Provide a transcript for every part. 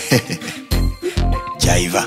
Jaiva.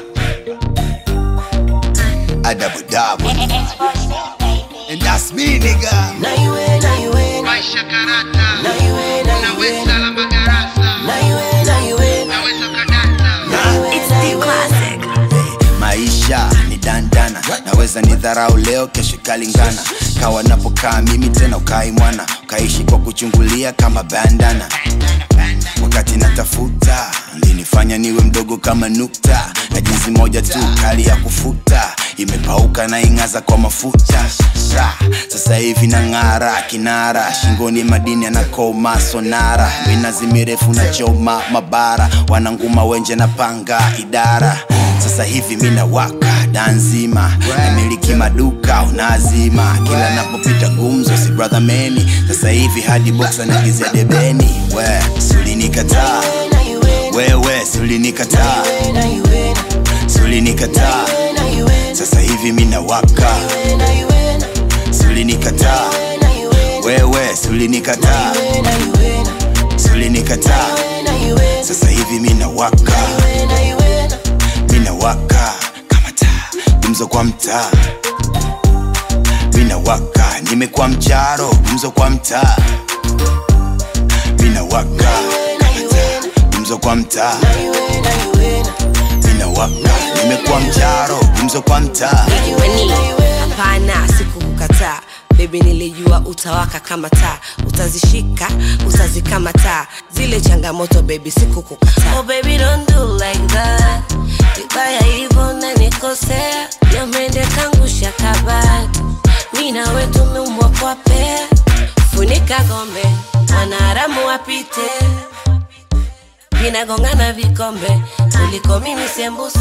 A double double. And that's me, nigga. Na iwe, na iwe, Maisha karata na iwe, na iwe, Naweza la magarasa na iwe, na iwe, Naweza kadata na iwe, na iwe. maisha ni dandana naweza ni dharau leo kesho kalingana kawa napokaa mimi tena ukai mwana ukaishi kwa kuchungulia kama bandana wakati natafuta linifanya niwe mdogo kama nukta na jinsi moja tu kali ya kufuta imepauka na ing'aza kwa mafuta Ra, sasa hivi na ng'ara kinara shingoni madini anakoma sonara minazi mirefu na choma mabara wananguma wenje na panga idara sasa hivi mina waka danzima namiliki maduka unazima kila napopita gumzo si brother meni sasa hivi hadi box anagizia debeni we sulinikataa Na iwe, wewe sulinikataa na iwe, sulinikataa na iwe, sasa hivi mina waka na iwe, sulinikataa na iwe, wewe sulinikataa na iwe, sulinikataa na iwe, sasa hivi mina waka na iwe, mina waka kama taa gumzo kwa mtaa mina waka nimekuwa mcharo gumzo kwa mtaa mina waka kama taa gumzo kwa mtaa na iwe, na iwe, mina waka nimekuwa mcharo gumzo kwa mtaa Wani, hapana sikukukataa bebi nilijua utawaka kama taa utazishika utazikamata zile changamoto bebi sikukukataa Oh baby don't do like that Vibaya hivyo nanikosea Jamende kangu shakabati Mi nawe tumeumbwa kwa pea Funika gombe Wanaharamu wapite Vinagongana vikombe Kuliko mimi sembuse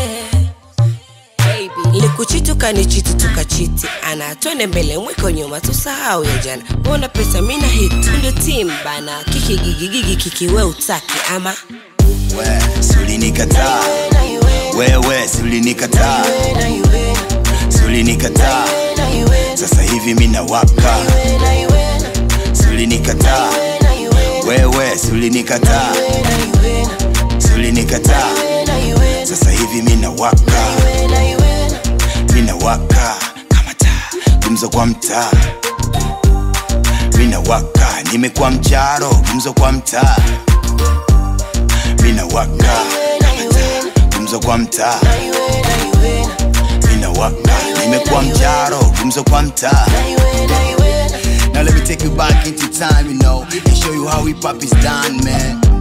baby likuchitu kanichiti tukachiti ana twende mbele mwiko nyuma tusahau ya jana mbona pesa mina hit ndo tim bana kikigigigigi kikiwe utaki ama we sulinikataa na iwe, wewe sulinikataa na iwe, sulinikataa na iwe, sasa hivi mina waka na iwe, sulinikataa na iwe, wewe sulinikataa na iwe, sulinikataa na iwe, sasa hivi mina waka na iwe, mina waka kama taa gumzo kwa mtaa mina waka nimekuwa mcharo gumzo kwa mtaa mina waka kama taa gumzo kwa mtaa na iwe, na iwe, mina waka nimekuwa mcharo gumzo kwa mtaa na iwe, na iwe. Now let me take you back into time, you know, and show you how hip hop is done, man.